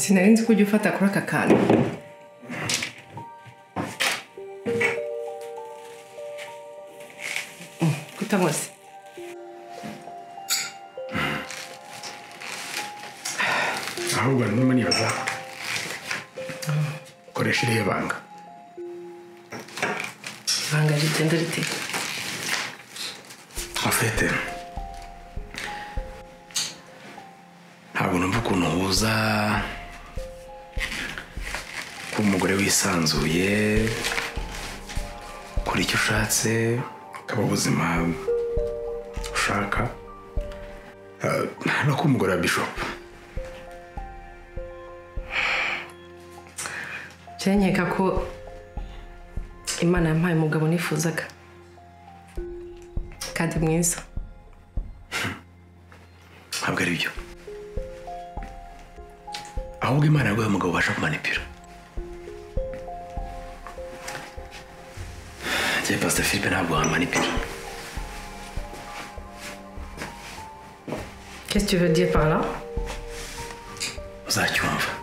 sinari nzi ko ujya ufata kuri aka kantu kutamuzi ahubwo ndimo nibaza koresha iriya banga ibanga rigenda riteka afite ntabwo numva ukuntu uhuza kuba umugore wisanzuye kuri icyo ushatse ukaba ubuzima ushaka Eh, no kuba umugore wa bishopu byanyereka ko imana yampaye umugabo nifuzaga kandi mwiza ntabwo ari byo ahubwo imana yaguhaye umugabo ubasha kumanipira njye pasita filipe ntabwo wamanipira qu'est-ce que tu veux dire par là uzacyumva